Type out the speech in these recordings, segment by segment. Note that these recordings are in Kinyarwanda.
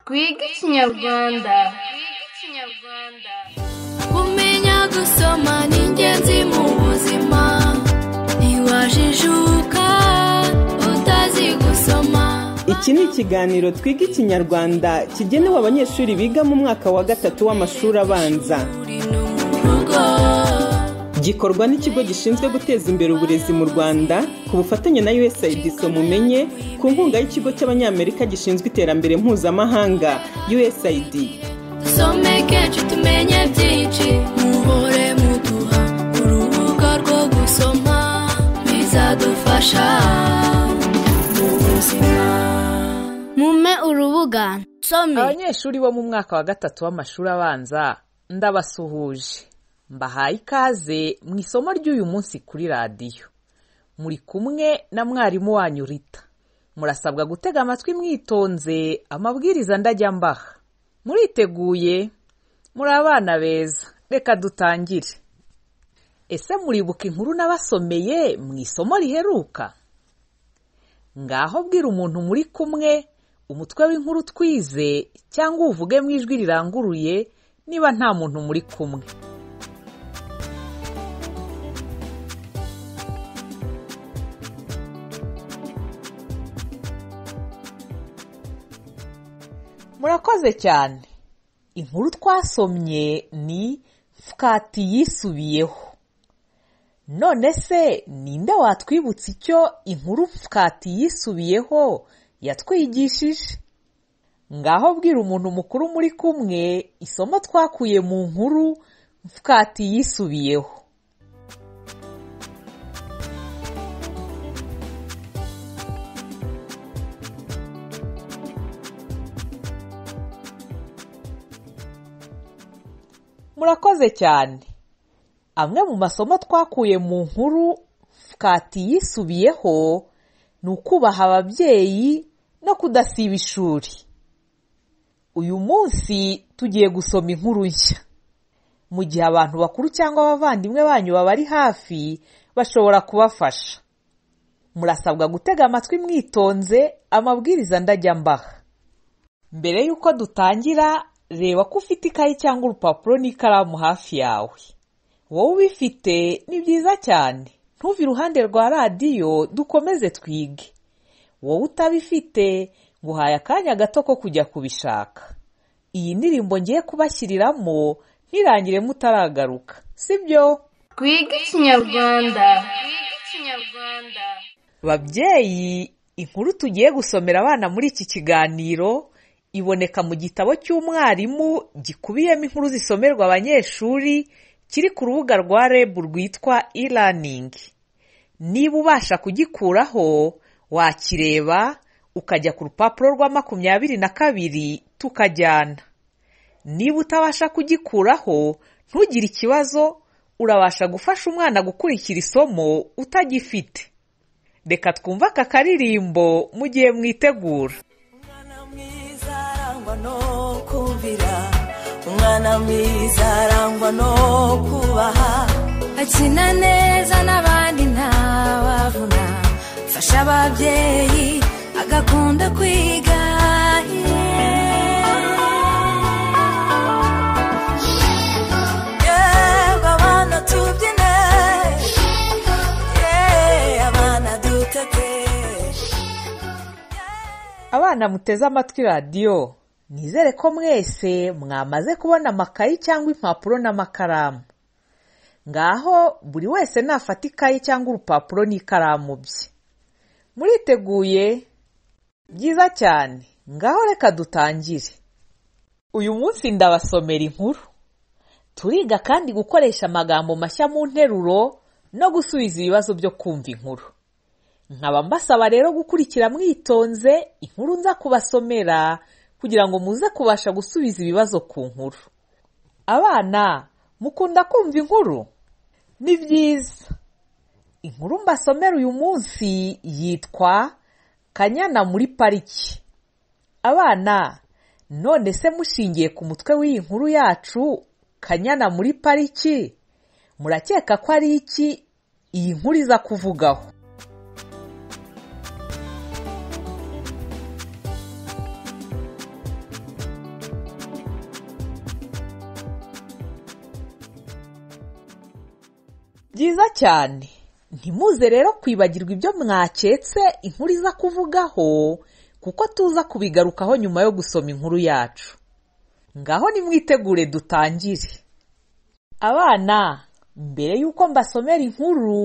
twige ikinyarwanda kumenya gusoma ni ingenzi mu buzima ntiwajijuka utazi gusoma iki ni ikiganiro twiga ikinyarwanda kigenewe abanyeshuri biga mu mwaka wa gatatu w'amashuri abanza uri no mu rugo gikorwa n'ikigo gishinzwe guteza imbere uburezi mu rwanda ku bufatanye na usaid mumenye ku nkunga y'ikigo cy'abanyamerika gishinzwe iterambere mpuzamahanga usaid dusome kenshi tumenye byinshi muhore muduha urubuga rwo gusoma bizadufasha mu buzima mume urubuga nsome abanyeshuri bo mu mwaka wa gatatu w'amashuri abanza ndabasuhuje mbahaye ikaze mu isomo ry'uyu munsi kuri radiyo muri kumwe na mwarimu wanyu rita murasabwa gutega amatwi mwitonze amabwiriza ndajya mbaha muriteguye muri abana beza reka dutangire ese muribuka inkuru nabasomeye mu isomo riheruka ngaho bwira umuntu muri kumwe umutwe w'inkuru twize cyangwa uvuge mu ijwi riranguruye niba nta muntu muri kumwe murakoze cyane inkuru twasomye ni fukati yisubiyeho none se ninde watwibutsa icyo inkuru fukati yisubiyeho yatwigishije ngaho bwira umuntu mukuru muri kumwe isomo twakuye mu nkuru fukati yisubiyeho murakoze cyane amwe mu masomo twakuye mu nkuru fukati yisubiyeho ni ukubaha ababyeyi no kudasiba ishuri uyu munsi tugiye gusoma inkuru nshya mu gihe abantu bakuru cyangwa abavandimwe banyu babari hafi bashobora kubafasha murasabwa gutega amatwi mwitonze amabwiriza ndajya mbaha mbere y'uko dutangira reba ko ufite ikayi cyangwa urupapuro n'ikaramu hafi yawe wowe ubifite ni byiza cyane ntuve iruhande rwa radiyo dukomeze twige wowe utabifite nguhaye akanya gato ko kujya kubishaka iyi ndirimbo ngiye kubashyiriramo ntirangire mutaragaruka sibyo twige ikinyarwanda babyeyi inkuru tugiye gusomera abana muri iki kiganiro iboneka mu gitabo cy'umwarimu gikubiyemo inkuru zisomerwa abanyeshuri kiri ku rubuga rwa reb rwitwa e-learning niba ubasha kugikuraho wakireba ukajya ku rupapuro rwa makumyabiri na kabiri tukajyana niba utabasha kugikuraho ntugire ikibazo urabasha gufasha umwana gukurikira isomo utagifite reka twumve aka karirimbo mu gihe mwitegura Umwana mwiza arangwa no kumvira umwana mwiza arangwa no kubaha akina neza n'abandi ntawavuna fasha ababyeyi agakunda kwiga yewe abana tubyine yewe abana dutete abana muteze amatwi radiyo nizere ko mwese mwamaze kubona amakayi cyangwa impapuro n'amakaramu ngaho buri wese nafata ikayi cyangwa urupapuro n'ikaramu bye muriteguye byiza cyane ngaho reka dutangire uyu munsi ndabasomera inkuru turiga kandi gukoresha amagambo mashya mu nteruro no gusubiza ibibazo byo kumva inkuru nkaba mbasaba rero gukurikira mwitonze inkuru nza kubasomera kugira ngo muze kubasha gusubiza ibibazo ku nkuru abana mukunda kumva inkuru ni byiza inkuru mbasomera uyu munsi yitwa kanyana muri pariki abana none se mushingiye ku mutwe w'iyi nkuru yacu kanyana muri pariki murakeka ko ari iki iyi nkuru iza kuvugaho byiza cyane ntimuze rero kwibagirwa ibyo mwaketse inkuru iza kuvugaho kuko tuza kubigarukaho nyuma yo gusoma inkuru yacu ngaho nimwitegure dutangire abana mbere y'uko mbasomera inkuru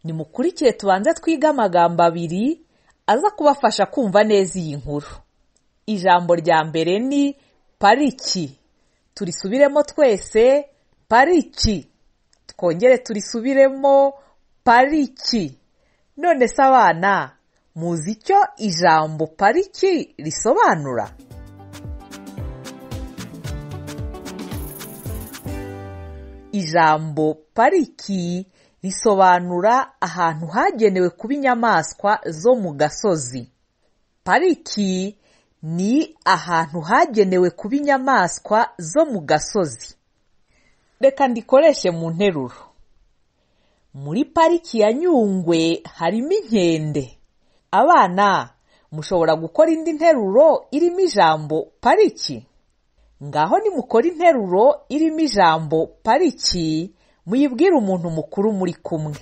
nimukurikire tubanze twige amagambo abiri aza kubafasha kumva neza iyi nkuru ijambo rya mbere ni pariki turisubiremo twese pariki twongere turisubiremo pariki none se abana muzi icyo ijambo pariki risobanura ijambo pariki risobanura ahantu hagenewe kuba inyamaswa zo mu gasozi pariki ni ahantu hagenewe kuba inyamaswa zo mu gasozi reka ndikoreshe mu nteruro muri pariki ya nyungwe harimo inkende abana mushobora gukora indi nteruro irimo ijambo pariki ngaho nimukora interuro irimo ijambo pariki muyibwire umuntu mukuru muri kumwe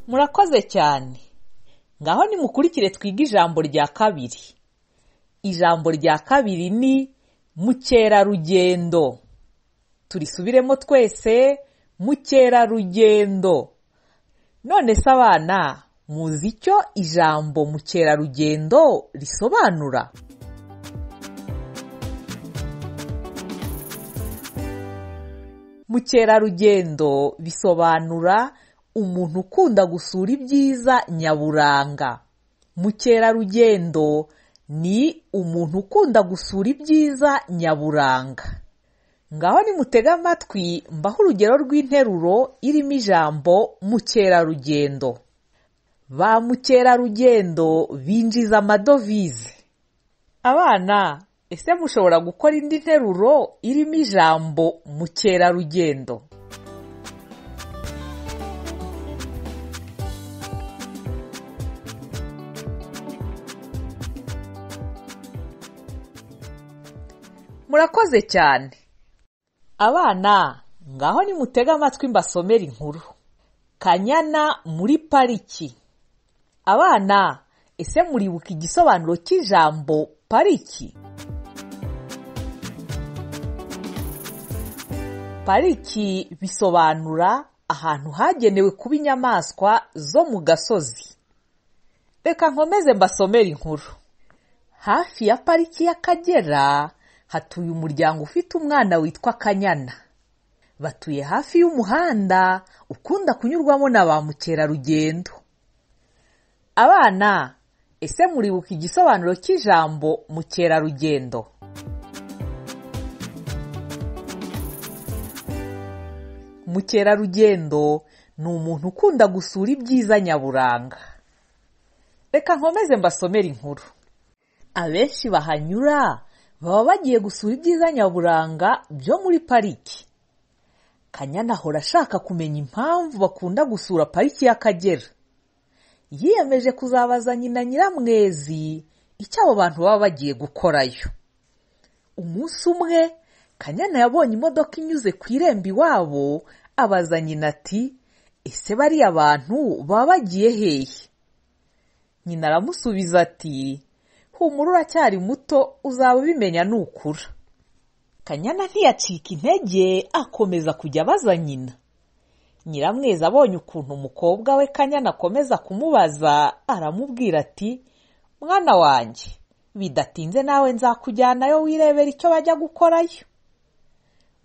murakoze cyane ngaho nimukurikire twige ijambo rya kabiri ijambo rya kabiri ni mukerarugendo turisubiremo twese mukerarugendo none se abana muzi icyo ijambo mukerarugendo risobanura mukerarugendo bisobanura umuntu ukunda gusura ibyiza nyaburanga mukerarugendo ni umuntu ukunda gusura ibyiza nyaburanga ngaho nimutega amatwi mbaho urugero rw'interuro irimo ijambo mukerarugendo ba mukerarugendo binjiza amadovize abana ese mushobora gukora indi nteruro irimo ijambo mukerarugendo murakoze cyane abana ngaho nimutega amatwi mbasomere inkuru kanyana muri pariki abana ese muribuka igisobanuro cy'ijambo pariki pariki bisobanura ahantu hagenewe kuba inyamaswa zo mu gasozi reka nkomeze mbasomere inkuru hafi ya pariki y'akagera hatuye umuryango ufite umwana witwa Kanyana batuye hafi y'umuhanda ukunda kunyurwamo na ba mukerarugendo abana ese muribuka igisobanuro cy'ijambo mukerarugendo mukerarugendo ni umuntu ukunda gusura ibyiza nyaburanga reka nkomeze mbasomere inkuru abenshi bahanyura baba bagiye gusura ibyiza nyaburanga byo muri pariki kanyana ahora ashaka kumenya impamvu bakunda gusura pariki y'akagera yiyemeje kuzabaza nyina nyiramwezi icyo abo bantu baba bagiye gukorayo umunsi umwe kanyana yabonye imodoka inyuze ku irembo iwabo abaza nyina ati ese bariya bantu baba bagiye hehe nyina aramusubiza ati humura uracyari muto uzaba ubimenya nukura kanyana ntiyacika intege akomeza kujya abaza nyina nyiramwezi abonye ukuntu umukobwa we kanyana akomeza kumubaza aramubwira ati mwana wanjye bidatinze nawe nzakujyanayo wirebera icyo bajya gukorayo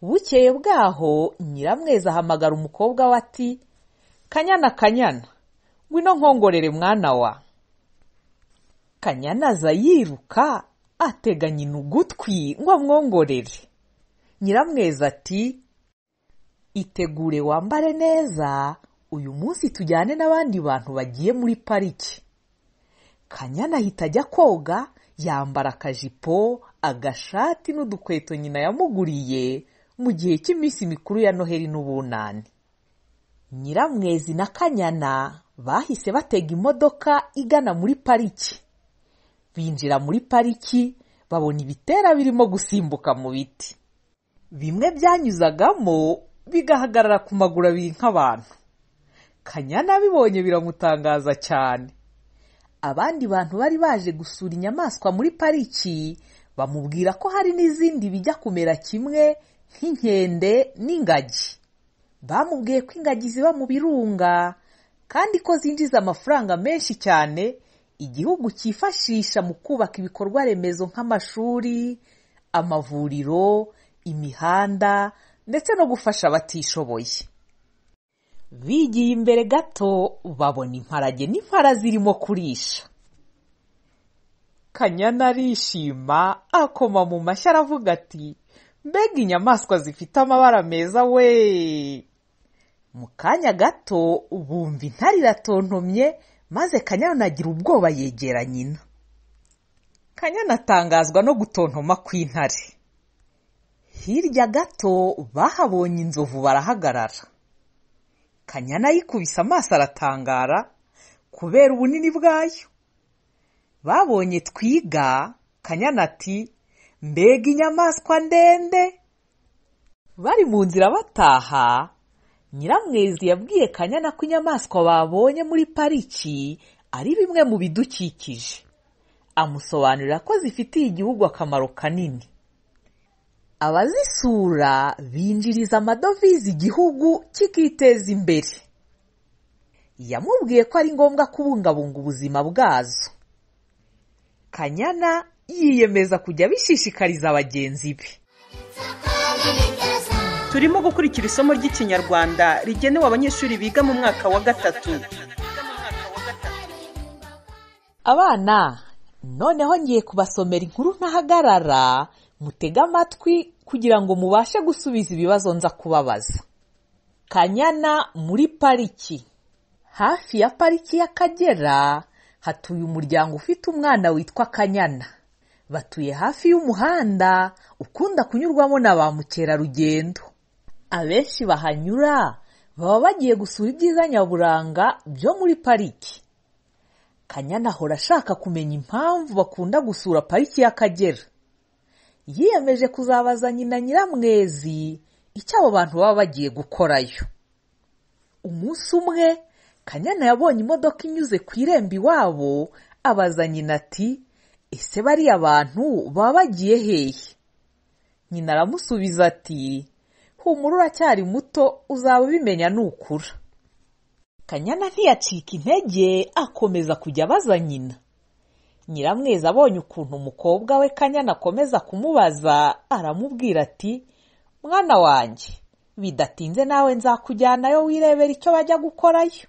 bukeye bwaho nyiramwezi ahamagara umukobwa we ati kanyana kanyana ngwino nkongorere mwana wa kanyana aza yiruka atega nyina ugutwi ngo amwongorere nyiramwezi ati itegure wambare neza uyu munsi tujyane n'abandi bantu bagiye muri pariki kanyana ahita ajya koga yambara akajipo agashati n'udukweto nyina yamuguriye mu gihe cy'iminsi mikuru ya noheri n'ubunani nyiramwezi na kanyana bahise batega imodoka igana muri pariki binjira muri pariki babona ibitera birimo gusimbuka mu biti bimwe byanyuzagamo bigahagarara ku maguru abiri nk'abantu kanyana bibonye biramutangaza cyane abandi bantu bari baje gusura inyamaswa muri pariki bamubwira ko hari n'izindi bijya kumera kimwe nk'inkende n'ingagi bamubwiye ko ingagi ziba mu birunga kandi ko zinjiza amafaranga menshi cyane igihugu cyifashisha mu kubaka ibikorwa remezo nk'amashuri amavuriro imihanda ndetse no gufasha abatishoboye bigiye imbere gato babona imparage n'impara zirimo kurisha kanyana arishima akoma mu mashyi aravuga ati mbega inyamaswa zifite amabara meza we mu kanya gato bumva intare iratontomye maze kanyana agira ubwoba yegera nyina kanyana atangazwa no gutontoma kw'intare hirya gato bahabonye inzovu barahagarara kanyana yikubise amaso aratangara kubera ubunini bwayo babonye twiga kanyana ati mbega inyamaswa ndende bari mu nzira bataha nyiramwezi yabwiye kanyana ko inyamaswa babonye muri pariki ari bimwe mu bidukikije amusobanurira ko zifitiye igihugu akamaro kanini abazisura binjiriza amadovize igihugu kikiteza imbere yamubwiye ko ari ngombwa kubungabunga ubuzima bwazo kanyana yiyemeza kujya abishishikariza bagenzi be turimo gukurikira isomo ry'ikinyarwanda rigenewe abanyeshuri biga mu mwaka wa gatatu abana noneho ngiye kubasomera inkuru ntahagarara mutege amatwi kugira ngo mubashe gusubiza ibibazo nza kubabaza kanyana muri pariki hafi ya pariki y'akagera hatuye umuryango ufite umwana witwa kanyana batuye hafi y'umuhanda ukunda kunyurwamo na ba mukerarugendo abenshi bahanyura baba bagiye gusura ibyiza nyaburanga byo muri pariki kanyana ahora ashaka kumenya impamvu bakunda gusura pariki y'akagera yiyemeje kuzabaza nyina nyiramwezi icyo abo bantu baba bagiye gukorayo umunsi umwe kanyana yabonye imodoka inyuze ku irembo iwabo abaza nyina ati ese bariya bantu baba bagiye hehe nyina aramusubiza ati humura uracyari muto uzaba ubimenya nukura kanyana ntiyacika intege akomeza kujya abaza nyina nyiramwezi abonye ukuntu umukobwa we kanyana akomeza kumubaza aramubwira ati mwana wanjye bidatinze nawe nzakujyanayo wirebera icyo bajya gukorayo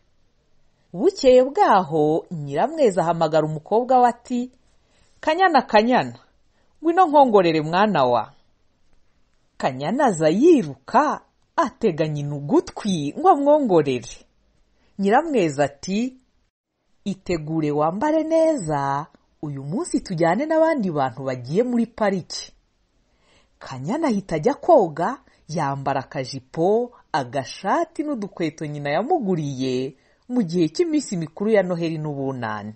bukeye bwaho nyiramwezi ahamagara umukobwa we ati kanyana kanyana ngwino nkongorere mwana wa kanyana aza yiruka atega nyina ugutwi ngo amwongorere nyiramwezi ati itegure wambare neza uyu munsi tujyane n'abandi bantu bagiye muri pariki kanyana ahita ajya koga yambara akajipo agashati n'udukweto nyina yamuguriye mu gihe cy'iminsi mikuru ya noheri n'ubunani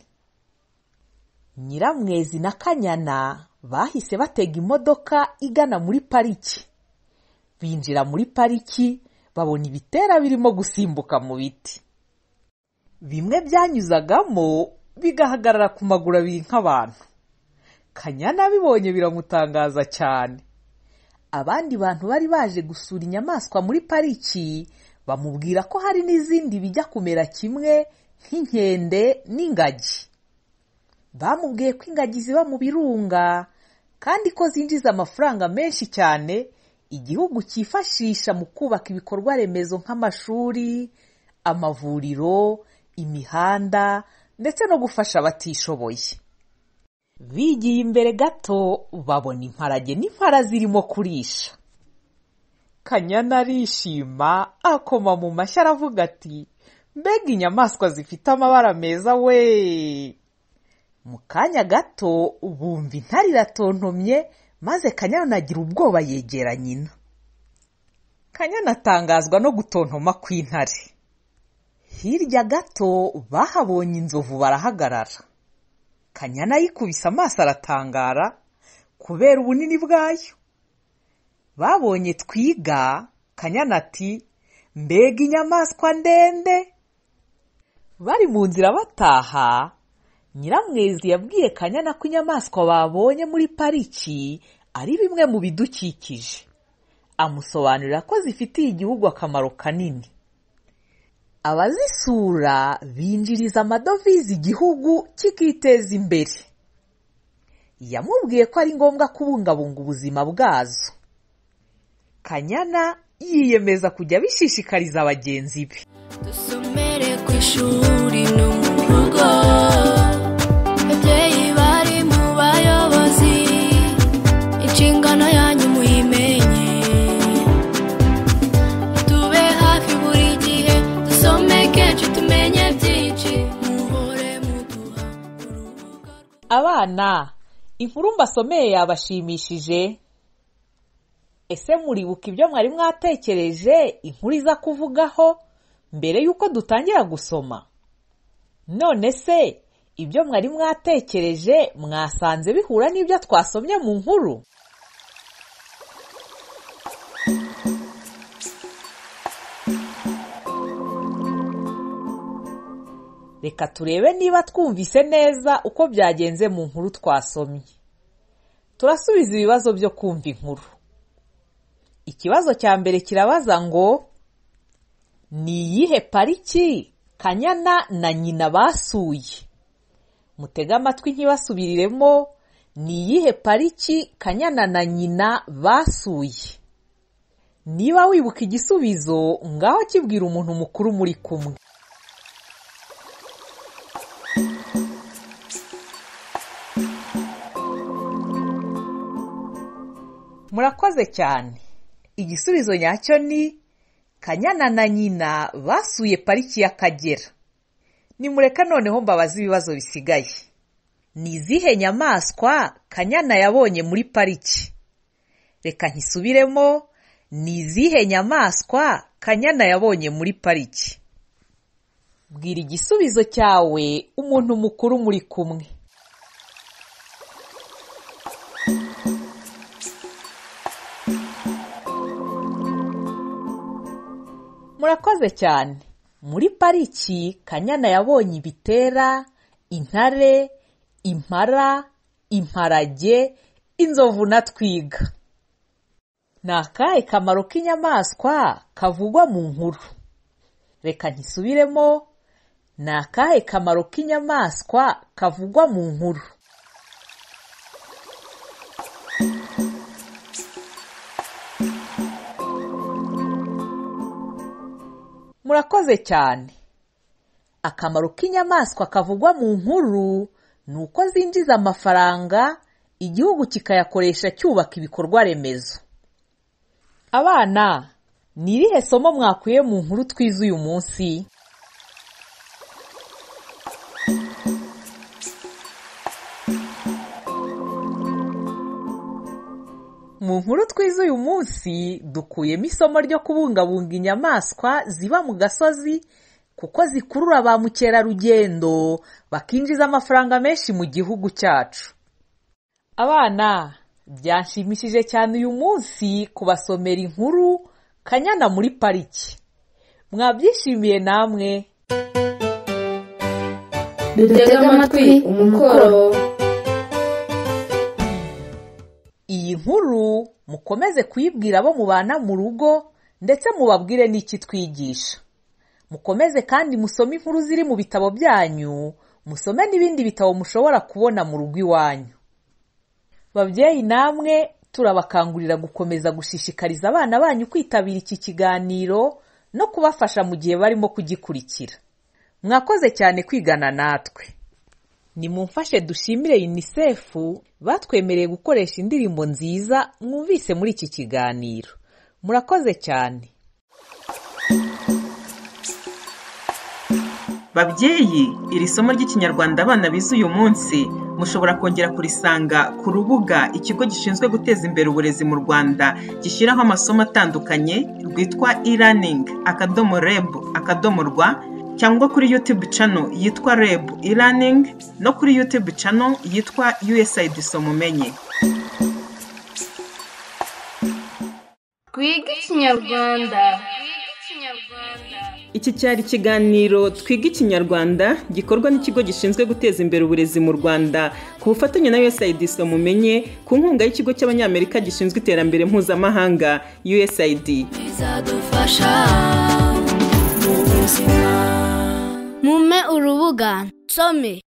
nyiramwezi na kanyana bahise batega imodoka igana muri pariki binjira muri pariki babona ibitera birimo gusimbuka mu biti bimwe byanyuzagamo bigahagarara ku maguru abiri nk'abantu kanyana bibonye biramutangaza cyane abandi bantu bari baje gusura inyamaswa muri pariki bamubwira ko hari n'izindi bijya kumera kimwe nk'inkende n'ingagi bamubwiye ko ingagi ziba mu birunga kandi ko zinjiza amafaranga menshi cyane igihugu cyifashisha mu kubaka ibikorwa remezo nk'amashuri amavuriro imihanda ndetse no gufasha abatishoboye bigiye imbere gato babona imparage n'impara zirimo kurisha kanyana arishima akoma mu mashyi aravuga ati mbega inyamaswa zifite amabara meza we mu kanya gato bumva intare iratontomye maze kanyana agira ubwoba yegera nyina kanyana atangazwa no gutontoma kw'intare hirya gato bahabonye inzovu barahagarara kanyana yikubise amaso aratangara kubera ubunini bwayo babonye twiga kanyana ati mbega inyamaswa ndende bari mu nzira bataha nyiramwezi yabwiye kanyana ko inyamaswa babonye muri pariki ari bimwe mu bidukikije amusobanurira ko zifitiye igihugu akamaro kanini abazisura binjiriza amadovize igihugu kikiteza imbere yamubwiye ko ari ngombwa kubungabunga ubuzima bwazo kanyana yiyemeza kujya abishishikariza bagenzi be dusomere ku ishuri no mu rugo babyeyi bari mu bayobozi inshingano yanyu muyimenye tube hafi buri gihe dusome kenshi tumenye byinshi muhore muduha urubuga abana inkuru mbasomeye yabashimishije ese muribuka ibyo mwari mwatekereje inkuru iza kuvugaho mbere y'uko dutangira gusoma none se ibyo mwari mwatekereje mwasanze bihura n'ibyo twasomye mu nkuru reka turebe niba twumvise neza uko byagenze mu nkuru twasomye turasubiza ibibazo byo kumva inkuru ikibazo cya mbere kirabaza ngo ni iyihe pariki kanyana na nyina basuye mutege amatwi ntibasubiriremo ni iyihe pariki kanyana na nyina basuye niba wibuka igisubizo ngaho kibwira umuntu mukuru muri kumwe murakoze cyane igisubizo nyacyo ni kanyana na nyina basuye pariki y'akagera nimureka noneho mbabaze ibibazo bisigaye ni izihe nyamaswa kanyana yabonye muri pariki reka nkisubiremo ni izihe nyamaswa kanyana yabonye muri pariki bwira igisubizo cyawe umuntu mukuru muri kumwe murakoze cyane muri pariki kanyana yabonye ibitera intare impara imparage inzovu na twiga ni akahe kamaro k'inyamaswa kavugwa mu nkuru reka ntisubiremo ni akahe kamaro k'inyamaswa kavugwa mu nkuru murakoze cyane akamaro k'inyamaswa kavugwa mu nkuru ni uko zinjiza amafaranga igihugu kikayakoresha cyubaka ibikorwa remezo abana ni irihe somo mwakuye mu nkuru twize uyu munsi mu nkuru twize uyu munsi dukuyemo isomo ryo kubungabunga inyamaswa ziba mu gasozi kuko zikurura ba mukerarugendo bakinjiza amafaranga menshi mu gihugu cyacu abana byanshimishije cyane uyu munsi kubasomera inkuru kanyana muri pariki mwabyishimiye namwe dutega amatwi umukoro iyi nkuru mukomeze kuyibwira abo mubana mu rugo ndetse mubabwire n'iki twigisha mukomeze kandi musome inkuru ziri mu bitabo byanyu musome n'ibindi bitabo mushobora kubona mu rugo iwanyu babyeyi namwe turabakangurira gukomeza gushishikariza abana banyu kwitabira iki kiganiro no kubafasha mu gihe barimo kugikurikira mwakoze cyane kwigana natwe nimumfashe dushimire unicef batwemereye gukoresha indirimbo nziza mwumvise muri iki kiganiro murakoze cyane babyeyi iri somo ry'ikinyarwanda abana bize uyu munsi mushobora kongera kurisanga ku rubuga ikigo gishinzwe guteza imbere uburezi mu rwanda gishyiraho amasomo atandukanye rwitwa e-learning akadomo reb akadomo rwa cyangwa kuri YouTube channel yitwa REB e-learning no kuri YouTube channel yitwa USAID Somumenye twige ikinyarwanda Iki cyari ikiganiro Twiga Ikinyarwanda gikorwa n'ikigo gishinzwe guteza imbere uburezi mu Rwanda ku bufatanye na USAID Somumenye ku nkunga y'ikigo cy'Abanyamerika gishinzwe iterambere mpuzamahanga USAID. bizadufasha mu buzima mume urubuga nsome